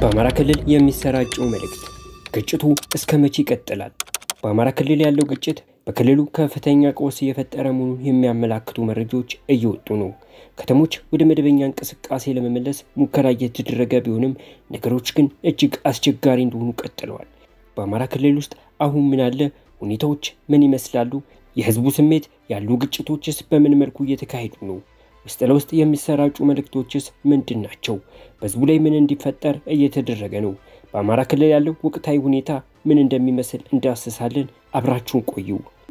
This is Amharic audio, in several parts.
በአማራ ክልል የሚሰራጨው መልእክት ግጭቱ እስከ መቼ ይቀጥላል? በአማራ ክልል ያለው ግጭት በክልሉ ከፍተኛ ቀውስ እየፈጠረ መሆኑን የሚያመላክቱ መረጃዎች እየወጡ ነው። ከተሞች ወደ መደበኛ እንቅስቃሴ ለመመለስ ሙከራ እየተደረገ ቢሆንም ነገሮች ግን እጅግ አስቸጋሪ እንደሆኑ ቀጥለዋል። በአማራ ክልል ውስጥ አሁን ምን አለ? ሁኔታዎች ምን ይመስላሉ? የህዝቡ ስሜት ያሉ ግጭቶችስ በምን መልኩ እየተካሄዱ ነው? ውስጥ ለውስጥ የሚሰራጩ መልእክቶችስ ምንድን ናቸው? በህዝቡ ላይ ምን እንዲፈጠር እየተደረገ ነው? በአማራ ክልል ያለው ወቅታዊ ሁኔታ ምን እንደሚመስል እንዳስሳለን። አብራችሁን ቆዩ።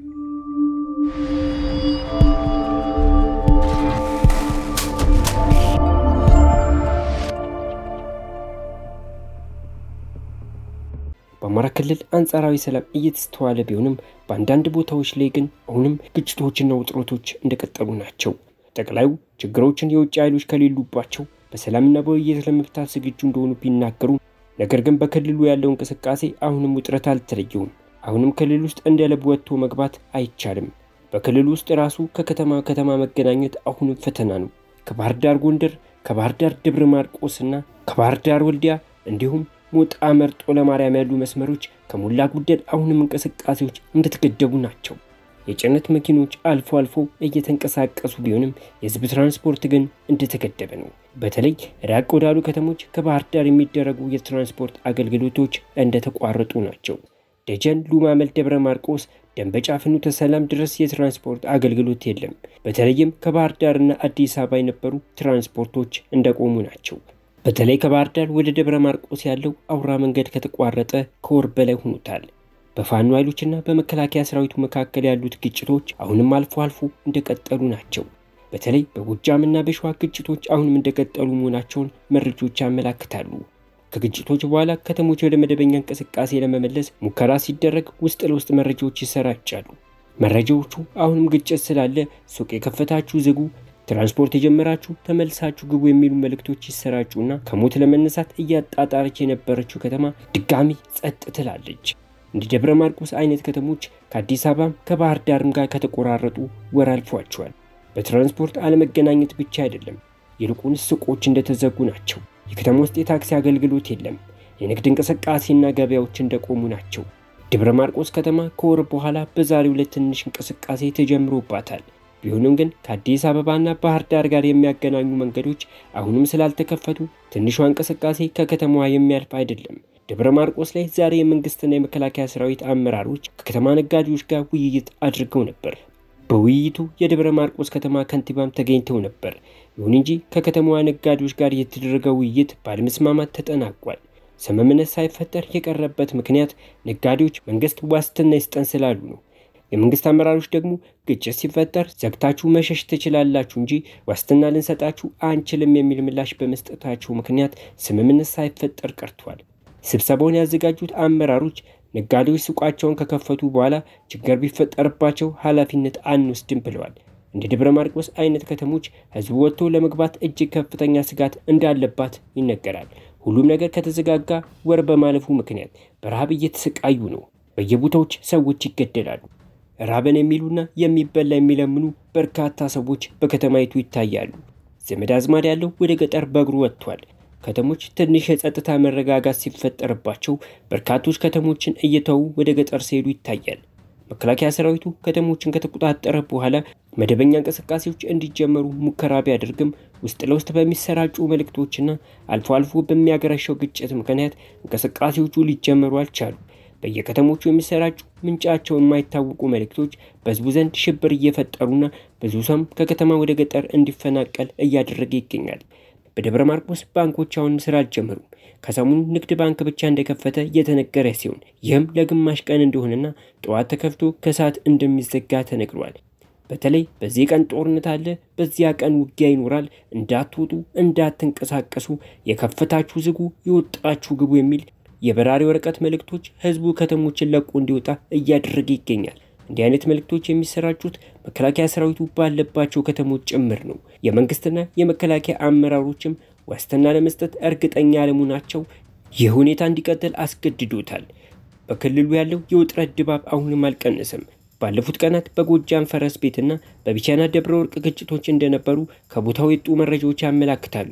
በአማራ ክልል አንጻራዊ ሰላም እየተስተዋለ ቢሆንም በአንዳንድ ቦታዎች ላይ ግን አሁንም ግጭቶችና ውጥረቶች እንደቀጠሉ ናቸው። ጠቅላዩ ችግሮችን የውጭ ኃይሎች ከሌሉባቸው በሰላምና በውይይት ለመፍታት ዝግጁ እንደሆኑ ቢናገሩ፣ ነገር ግን በክልሉ ያለው እንቅስቃሴ አሁንም ውጥረት አልተለየውም። አሁንም ክልል ውስጥ እንደ ልብ ወጥቶ መግባት አይቻልም። በክልሉ ውስጥ ራሱ ከከተማ ከተማ መገናኘት አሁንም ፈተና ነው። ከባህር ዳር ጎንደር፣ ከባህር ዳር ደብረ ማርቆስና ከባህር ዳር ወልዲያ እንዲሁም ሞጣ መርጦ ለማርያም ያሉ መስመሮች ከሞላ ጎደል አሁንም እንቅስቃሴዎች እንደተገደቡ ናቸው። የጭነት መኪኖች አልፎ አልፎ እየተንቀሳቀሱ ቢሆንም የህዝብ ትራንስፖርት ግን እንደተገደበ ነው። በተለይ ራቅ ወዳሉ ከተሞች ከባህር ዳር የሚደረጉ የትራንስፖርት አገልግሎቶች እንደተቋረጡ ናቸው። ደጀን፣ ሉማመል፣ ደብረ ማርቆስ፣ ደንበጫ፣ ፍኖተ ሰላም ድረስ የትራንስፖርት አገልግሎት የለም። በተለይም ከባህር ዳርና አዲስ አበባ የነበሩ ትራንስፖርቶች እንደቆሙ ናቸው። በተለይ ከባህር ዳር ወደ ደብረ ማርቆስ ያለው አውራ መንገድ ከተቋረጠ ከወር በላይ ሆኖታል። በፋኖ ኃይሎችና በመከላከያ ሰራዊቱ መካከል ያሉት ግጭቶች አሁንም አልፎ አልፎ እንደቀጠሉ ናቸው። በተለይ በጎጃምና በሸዋ ግጭቶች አሁንም እንደቀጠሉ መሆናቸውን መረጃዎች ያመላክታሉ። ከግጭቶች በኋላ ከተሞች ወደ መደበኛ እንቅስቃሴ ለመመለስ ሙከራ ሲደረግ ውስጥ ለውስጥ መረጃዎች ይሰራጫሉ። መረጃዎቹ አሁንም ግጭት ስላለ ሱቅ የከፈታችሁ ዝጉ ትራንስፖርት የጀመራችሁ ተመልሳችሁ ግቡ የሚሉ መልእክቶች ይሰራጩና ከሞት ለመነሳት እያጣጣረች የነበረችው ከተማ ድጋሚ ጸጥ ትላለች። እንደ ደብረ ማርቆስ አይነት ከተሞች ከአዲስ አበባም ከባህር ዳርም ጋር ከተቆራረጡ ወር አልፏቸዋል። በትራንስፖርት አለመገናኘት ብቻ አይደለም፣ ይልቁንስ ሱቆች እንደተዘጉ ናቸው። የከተማ ውስጥ የታክሲ አገልግሎት የለም። የንግድ እንቅስቃሴና ገበያዎች እንደቆሙ ናቸው። ደብረ ማርቆስ ከተማ ከወር በኋላ በዛሬው ዕለት ትንሽ እንቅስቃሴ ተጀምሮባታል። ቢሆንም ግን ከአዲስ አበባና ባህር ዳር ጋር የሚያገናኙ መንገዶች አሁንም ስላልተከፈቱ ትንሿ እንቅስቃሴ ከከተማዋ የሚያልፍ አይደለም። ደብረ ማርቆስ ላይ ዛሬ የመንግስትና የመከላከያ ሰራዊት አመራሮች ከከተማ ነጋዴዎች ጋር ውይይት አድርገው ነበር። በውይይቱ የደብረ ማርቆስ ከተማ ከንቲባም ተገኝተው ነበር። ይሁን እንጂ ከከተማዋ ነጋዴዎች ጋር የተደረገው ውይይት ባለመስማማት ተጠናቋል። ስምምነት ሳይፈጠር የቀረበት ምክንያት ነጋዴዎች መንግስት ዋስትና ይስጠን ስላሉ ነው። የመንግስት አመራሮች ደግሞ ግጭት ሲፈጠር ዘግታችሁ መሸሽ ትችላላችሁ እንጂ ዋስትና ልንሰጣችሁ አንችልም የሚል ምላሽ በመስጠታቸው ምክንያት ስምምነት ሳይፈጠር ቀርቷል። ስብሰባውን ያዘጋጁት አመራሮች ነጋዴዎች ሱቃቸውን ከከፈቱ በኋላ ችግር ቢፈጠርባቸው ኃላፊነት አንወስድም ብለዋል። እንደ ደብረ ማርቆስ አይነት ከተሞች ህዝቡ ወጥቶ ለመግባት እጅግ ከፍተኛ ስጋት እንዳለባት ይነገራል። ሁሉም ነገር ከተዘጋጋ ወር በማለፉ ምክንያት በረሃብ እየተሰቃዩ ነው። በየቦታዎች ሰዎች ይገደላሉ። ራበን የሚሉና የሚበላ የሚለምኑ በርካታ ሰዎች በከተማይቱ ይታያሉ። ዘመድ አዝማድ ያለው ወደ ገጠር በእግሩ ወጥቷል። ከተሞች ትንሽ የጸጥታ መረጋጋት ሲፈጠርባቸው በርካቶች ከተሞችን እየተዉ ወደ ገጠር ሲሄዱ ይታያል። መከላከያ ሰራዊቱ ከተሞችን ከተቆጣጠረ በኋላ መደበኛ እንቅስቃሴዎች እንዲጀመሩ ሙከራ ቢያደርግም ውስጥ ለውስጥ በሚሰራጩ መልእክቶችና አልፎ አልፎ በሚያገረሸው ግጭት ምክንያት እንቅስቃሴዎቹ ሊጀመሩ አልቻሉ። በየከተሞቹ የሚሰራጩ ምንጫቸው የማይታወቁ መልእክቶች በህዝቡ ዘንድ ሽብር እየፈጠሩና ብዙ ሰውም ከከተማ ወደ ገጠር እንዲፈናቀል እያደረገ ይገኛል። በደብረ ማርቆስ ባንኮች አሁንም ስራ አልጀመሩም። ከሰሞኑ ንግድ ባንክ ብቻ እንደከፈተ እየተነገረ ሲሆን ይህም ለግማሽ ቀን እንደሆነና ጠዋት ተከፍቶ ከሰዓት እንደሚዘጋ ተነግሯል። በተለይ በዚህ ቀን ጦርነት አለ፣ በዚያ ቀን ውጊያ ይኖራል፣ እንዳትወጡ፣ እንዳትንቀሳቀሱ፣ የከፈታችሁ ዝጉ፣ የወጣችሁ ግቡ የሚል የበራሪ ወረቀት መልእክቶች ህዝቡ ከተሞችን ለቆ እንዲወጣ እያደረገ ይገኛል። እንዲህ አይነት መልእክቶች የሚሰራጩት መከላከያ ሰራዊቱ ባለባቸው ከተሞች ጭምር ነው። የመንግስትና የመከላከያ አመራሮችም ዋስትና ለመስጠት እርግጠኛ አለመሆናቸው ይህ ሁኔታ እንዲቀጥል አስገድዶታል። በክልሉ ያለው የውጥረት ድባብ አሁንም አልቀነሰም። ባለፉት ቀናት በጎጃም ፈረስ ቤትና በቢቻና ደብረ ወርቅ ግጭቶች እንደነበሩ ከቦታው የወጡ መረጃዎች ያመላክታሉ።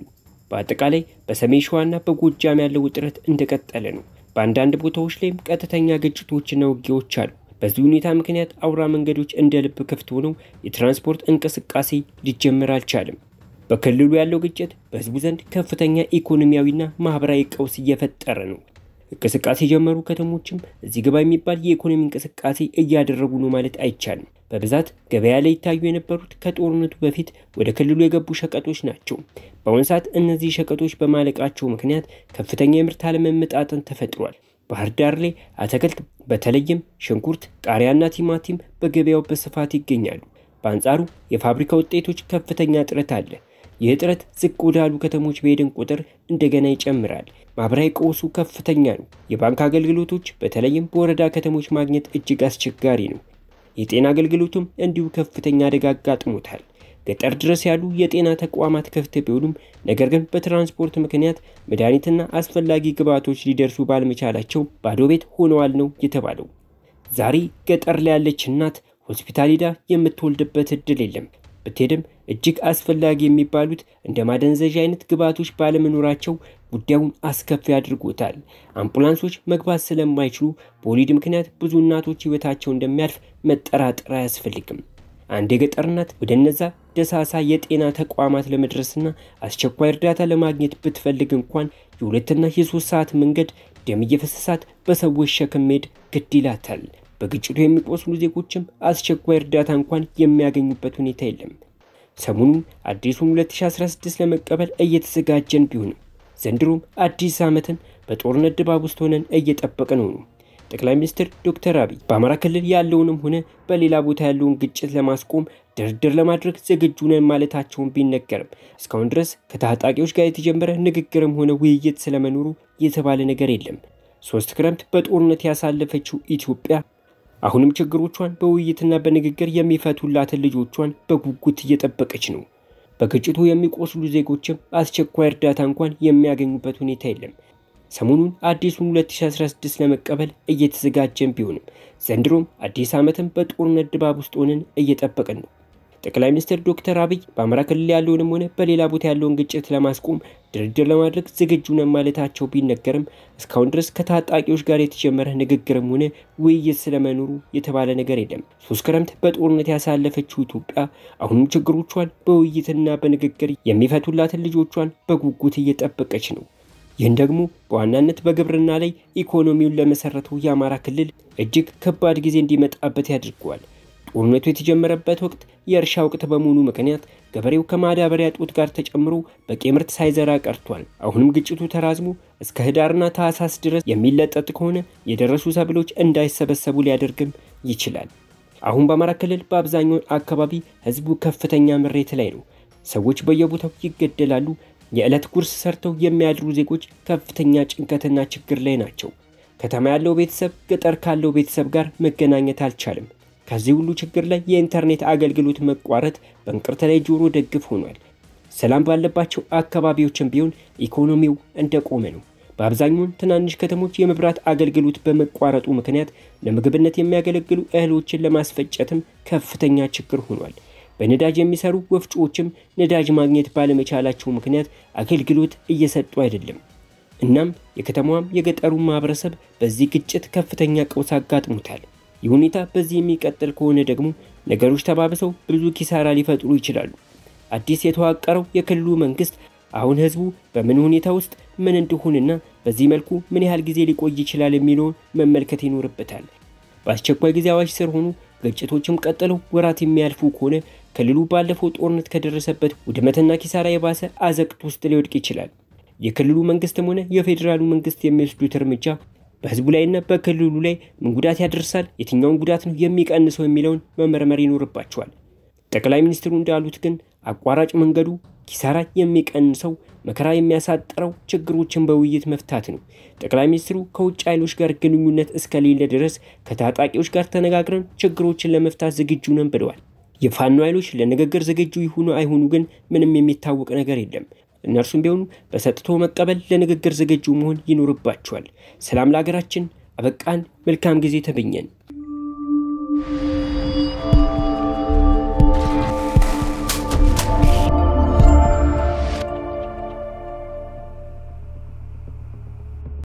በአጠቃላይ በሰሜን ሸዋና በጎጃም ያለው ውጥረት እንደቀጠለ ነው። በአንዳንድ ቦታዎች ላይም ቀጥተኛ ግጭቶችና ውጊያዎች አሉ። በዚህ ሁኔታ ምክንያት አውራ መንገዶች እንደ ልብ ክፍት ሆነው የትራንስፖርት እንቅስቃሴ ሊጀመር አልቻለም። በክልሉ ያለው ግጭት በሕዝቡ ዘንድ ከፍተኛ ኢኮኖሚያዊና ማህበራዊ ቀውስ እየፈጠረ ነው። እንቅስቃሴ የጀመሩ ከተሞችም እዚህ ግባ የሚባል የኢኮኖሚ እንቅስቃሴ እያደረጉ ነው ማለት አይቻልም። በብዛት ገበያ ላይ ይታዩ የነበሩት ከጦርነቱ በፊት ወደ ክልሉ የገቡ ሸቀጦች ናቸው። በአሁኑ ሰዓት እነዚህ ሸቀጦች በማለቃቸው ምክንያት ከፍተኛ የምርት አለመመጣጠን ተፈጥሯል። ባህር ዳር ላይ አትክልት በተለይም ሽንኩርት፣ ቃሪያና ቲማቲም በገበያው በስፋት ይገኛሉ። በአንጻሩ የፋብሪካ ውጤቶች ከፍተኛ እጥረት አለ። ይህ እጥረት ዝቅ ወዳሉ ከተሞች በሄድን ቁጥር እንደገና ይጨምራል። ማህበራዊ ቀውሱ ከፍተኛ ነው። የባንክ አገልግሎቶች በተለይም በወረዳ ከተሞች ማግኘት እጅግ አስቸጋሪ ነው። የጤና አገልግሎቱም እንዲሁ ከፍተኛ አደጋ አጋጥሞታል። ገጠር ድረስ ያሉ የጤና ተቋማት ክፍት ቢሆኑም ነገር ግን በትራንስፖርት ምክንያት መድኃኒትና አስፈላጊ ግብዓቶች ሊደርሱ ባለመቻላቸው ባዶ ቤት ሆነዋል ነው የተባለው። ዛሬ ገጠር ላይ ያለች እናት ሆስፒታል ሄዳ የምትወልድበት እድል የለም። ብትሄድም እጅግ አስፈላጊ የሚባሉት እንደ ማደንዘዣ አይነት ግብዓቶች ባለመኖራቸው ጉዳዩን አስከፊ አድርጎታል። አምቡላንሶች መግባት ስለማይችሉ በወሊድ ምክንያት ብዙ እናቶች ሕይወታቸው እንደሚያልፍ መጠራጠር አያስፈልግም። አንድ የገጠር እናት ወደ እነዛ ደሳሳ የጤና ተቋማት ለመድረስና አስቸኳይ እርዳታ ለማግኘት ብትፈልግ እንኳን የሁለትና የሶስት ሰዓት መንገድ ደም እየፈሰሳት በሰዎች ሸክም መሄድ ግድ ይላታል። በግጭቱ የሚቆስሉ ዜጎችም አስቸኳይ እርዳታ እንኳን የሚያገኙበት ሁኔታ የለም። ሰሞኑን አዲሱን 2016 ለመቀበል እየተዘጋጀን ቢሆንም ዘንድሮም አዲስ ዓመትን በጦርነት ድባብ ውስጥ ሆነን እየጠበቅን ነው። ጠቅላይ ሚኒስትር ዶክተር አብይ በአማራ ክልል ያለውንም ሆነ በሌላ ቦታ ያለውን ግጭት ለማስቆም ድርድር ለማድረግ ዝግጁ ነን ማለታቸውን ቢነገርም እስካሁን ድረስ ከታጣቂዎች ጋር የተጀመረ ንግግርም ሆነ ውይይት ስለመኖሩ የተባለ ነገር የለም። ሶስት ክረምት በጦርነት ያሳለፈችው ኢትዮጵያ አሁንም ችግሮቿን በውይይትና በንግግር የሚፈቱላትን ልጆቿን በጉጉት እየጠበቀች ነው። በግጭቱ የሚቆስሉ ዜጎችም አስቸኳይ እርዳታ እንኳን የሚያገኙበት ሁኔታ የለም። ሰሞኑን አዲሱን 2016 ለመቀበል እየተዘጋጀን ቢሆንም ዘንድሮም አዲስ ዓመትን በጦርነት ድባብ ውስጥ ሆነን እየጠበቅን ነው። ጠቅላይ ሚኒስትር ዶክተር አብይ በአማራ ክልል ያለውንም ሆነ በሌላ ቦታ ያለውን ግጭት ለማስቆም ድርድር ለማድረግ ዝግጁ ነን ማለታቸው ቢነገርም እስካሁን ድረስ ከታጣቂዎች ጋር የተጀመረ ንግግርም ሆነ ውይይት ስለመኖሩ የተባለ ነገር የለም። ሶስት ክረምት በጦርነት ያሳለፈችው ኢትዮጵያ አሁንም ችግሮቿን በውይይትና በንግግር የሚፈቱላትን ልጆቿን በጉጉት እየጠበቀች ነው። ይህን ደግሞ በዋናነት በግብርና ላይ ኢኮኖሚውን ለመሰረተው የአማራ ክልል እጅግ ከባድ ጊዜ እንዲመጣበት ያድርገዋል። ጦርነቱ የተጀመረበት ወቅት የእርሻ ወቅት በመሆኑ ምክንያት ገበሬው ከማዳበሪያ ጦት ጋር ተጨምሮ በቂ ምርት ሳይዘራ ቀርቷል። አሁንም ግጭቱ ተራዝሞ እስከ ህዳርና ታህሳስ ድረስ የሚለጠጥ ከሆነ የደረሱ ሰብሎች እንዳይሰበሰቡ ሊያደርግም ይችላል። አሁን በአማራ ክልል በአብዛኛው አካባቢ ህዝቡ ከፍተኛ ምሬት ላይ ነው። ሰዎች በየቦታው ይገደላሉ። የዕለት ጉርስ ሰርተው የሚያድሩ ዜጎች ከፍተኛ ጭንቀትና ችግር ላይ ናቸው። ከተማ ያለው ቤተሰብ ገጠር ካለው ቤተሰብ ጋር መገናኘት አልቻለም። ከዚህ ሁሉ ችግር ላይ የኢንተርኔት አገልግሎት መቋረጥ በእንቅርት ላይ ጆሮ ደግፍ ሆኗል። ሰላም ባለባቸው አካባቢዎችም ቢሆን ኢኮኖሚው እንደቆመ ነው። በአብዛኛውን ትናንሽ ከተሞች የመብራት አገልግሎት በመቋረጡ ምክንያት ለምግብነት የሚያገለግሉ እህሎችን ለማስፈጨትም ከፍተኛ ችግር ሆኗል። በነዳጅ የሚሰሩ ወፍጮዎችም ነዳጅ ማግኘት ባለመቻላቸው ምክንያት አገልግሎት እየሰጡ አይደለም። እናም የከተማዋም የገጠሩን ማህበረሰብ በዚህ ግጭት ከፍተኛ ቀውስ አጋጥሞታል። ይህ ሁኔታ በዚህ የሚቀጥል ከሆነ ደግሞ ነገሮች ተባብሰው ብዙ ኪሳራ ሊፈጥሩ ይችላሉ። አዲስ የተዋቀረው የክልሉ መንግስት አሁን ህዝቡ በምን ሁኔታ ውስጥ ምን እንደሆነና በዚህ መልኩ ምን ያህል ጊዜ ሊቆይ ይችላል የሚለውን መመልከት ይኖርበታል። በአስቸኳይ ጊዜ አዋጅ ስር ሆኑ ግጭቶችም ቀጥለው ወራት የሚያልፉ ከሆነ ክልሉ ባለፈው ጦርነት ከደረሰበት ውድመትና ኪሳራ የባሰ አዘቅት ውስጥ ሊወድቅ ይችላል። የክልሉ መንግስትም ሆነ የፌዴራሉ መንግስት የሚወስዱት እርምጃ በህዝቡ ላይና በክልሉ ላይ ምን ጉዳት ያደርሳል፣ የትኛውን ጉዳት ነው የሚቀንሰው የሚለውን መመርመር ይኖርባቸዋል። ጠቅላይ ሚኒስትሩ እንዳሉት ግን አቋራጭ መንገዱ ኪሳራ የሚቀንሰው መከራ የሚያሳጥረው ችግሮችን በውይይት መፍታት ነው። ጠቅላይ ሚኒስትሩ ከውጭ ኃይሎች ጋር ግንኙነት እስከሌለ ድረስ ከታጣቂዎች ጋር ተነጋግረን ችግሮችን ለመፍታት ዝግጁ ነን ብለዋል። የፋኖ ኃይሎች ለንግግር ዝግጁ ይሁኑ አይሁኑ ግን ምንም የሚታወቅ ነገር የለም። እነርሱም ቢሆኑ በሰጥቶ መቀበል ለንግግር ዝግጁ መሆን ይኖርባቸዋል። ሰላም ለሀገራችን። አበቃን። መልካም ጊዜ ተመኘን።